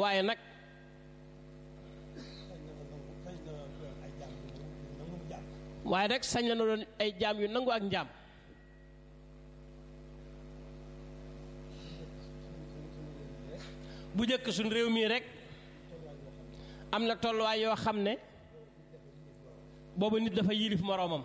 waaye nag waaye nag sañ la na doon ay jaam yu nangu ak njaam bu njëkk suñ réew mii rek am na tolluwaay yoo xam ne booba nit dafa yilif moroomam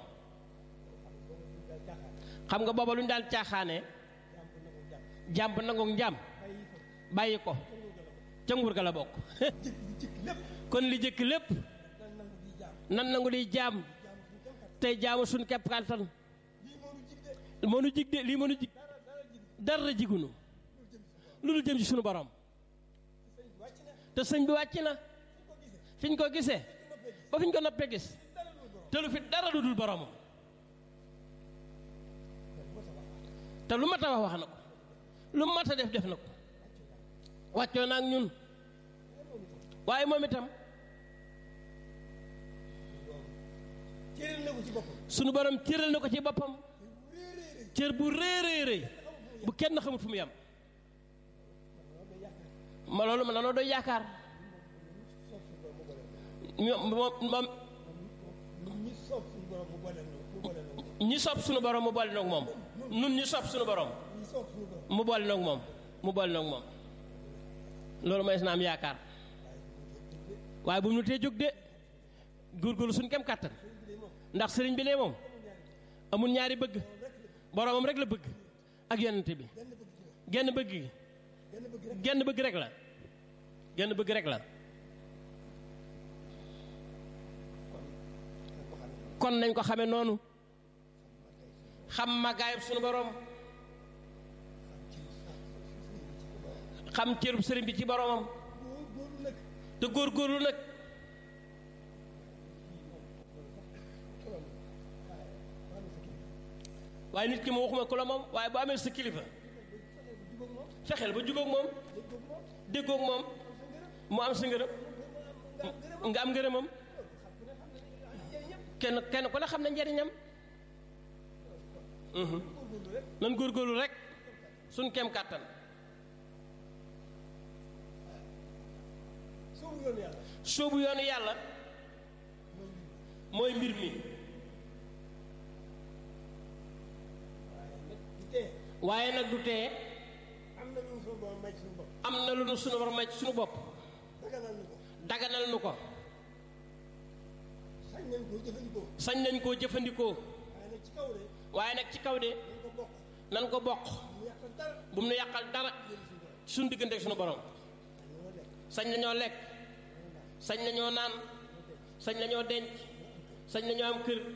xam nga booba lu ñu daan caaxaane jàmb nangu njaam bàyyi ko ca nguur ga la bokk kon li jëkk lépp nan nangu di jaam tey jaamu suñ kepp kàttan mënu jig de lii mënu jig dara jigunu lu dul jëm ci sunu borom te sëñ bi wàcc na fi ñu ko gisee ba fi ñu ko noppee gis te lu fi dara lu dul boromam te lu mat a wax wax na ko lu mat a def def na ko wàccoo na ak ñun waaye moom itam sunu borom cëral na ko ci boppam cër bu réeréy rëy bu kenn xamut fu mu yem ma loolu ma nanoo doy yaakaar moom moom ñi sopp sunu borom mu boole noog moom nun ñi sopp sunu borom mu boole noog moom mu boole noog moom loolu mooy na am yaakaar waaye bu mu nu tee jóg de góorgóorlu suñ kem kàttan ndax sëriñ bi lee moom amul ñaari bëgg boromam rek la bëgg ak yonente bi genn bëgg gi genn bëgg rek la genn bëgg rek la kon nañ ko xamee noonu xam màggaayub sunu borom xam cërub sëriñ bi ci boromam te góorgóorlu nag waaye nit ki ma waxuma ku la moom waaye bu amee sa kilifa fexeel ba jubóog moom déggoog moom mu am sa ngërëm nga am ngërëmam kenn kenn ku ne xam na njariñam nan góorgóorlu rek suñ kem kàttan soobu yoonu yàlla mooy mbir mi waaye nag du tee am na lu nu sunu borom may ci sunu bopp daganal nu ko sañ nañ koo jëfandikoo waaye nag ci kaw de nan ko bokk bu mu nu yàqal dara ci sunu diggante ak sunu borom sañ nañoo lekk sañ nañoo naan sañ nañoo denc sañ nañoo am kër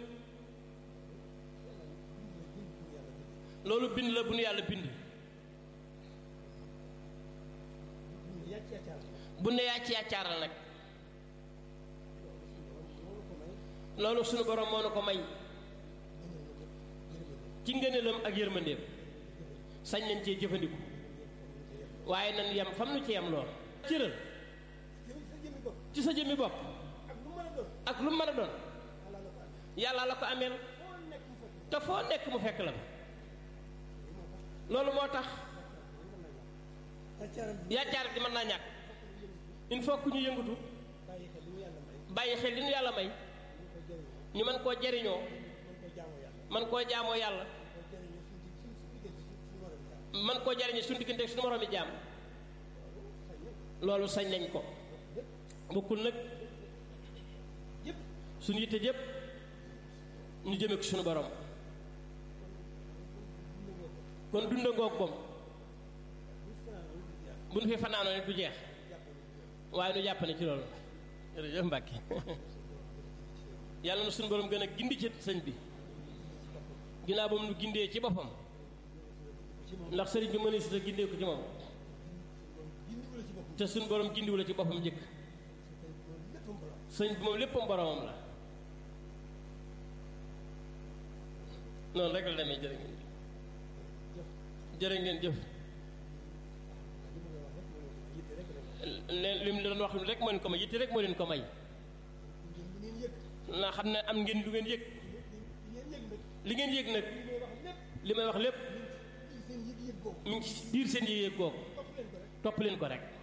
loolu bind la bu nu yàlla bind bu ne yàcc yàccaaral nag loolu sunu borom moo nu ko may ci ngëneelam ak yërmandeem sañ nañ cee jëfandiku waaye nan yem fam nu ci yem lool cëral ci sa jëmmi bopp ak lu mën a doon yàlla la ko ameel te foo nekk mu fekk la loolu moo tax yàccaar di mën naa ñàkk il faut que ñu yëngatu bàyyi xel li ñu yàlla may ñu mën koo jariñoo man koo jaamoo yàlla man koo jariñoo suñu diggante suñu moroomi jaam loolu sañ nañ ko bokkul nag suñu yitte yépp ñu jëme ko suñu borom kon dunda ngoog moom bu nu fi fanaanoo ne du jeex waaye nu jàpp ne ci loolu jërëjëf Mbàkke yàlla na suñu borom gën a gindi ci sëñ bi ginnaaw ba mu nu gindee ci boppam ndax sëriñ bi mënee si ta gindee ko ci moom te suñu borom gindiwu la ci boppam njëkk sëñ bi moom léppam boromam la noonu rek la demee jërë ngeen jërë ngeen jëf leen li mu doon wax rek moo leen ko may yitte rek moo leen ko may naa xam ne am ngeen lu ngeen yëg li ngeen yëg nag li may wax lépp mi ngi ci biir seen yëg-yëg googu topp leen ko rek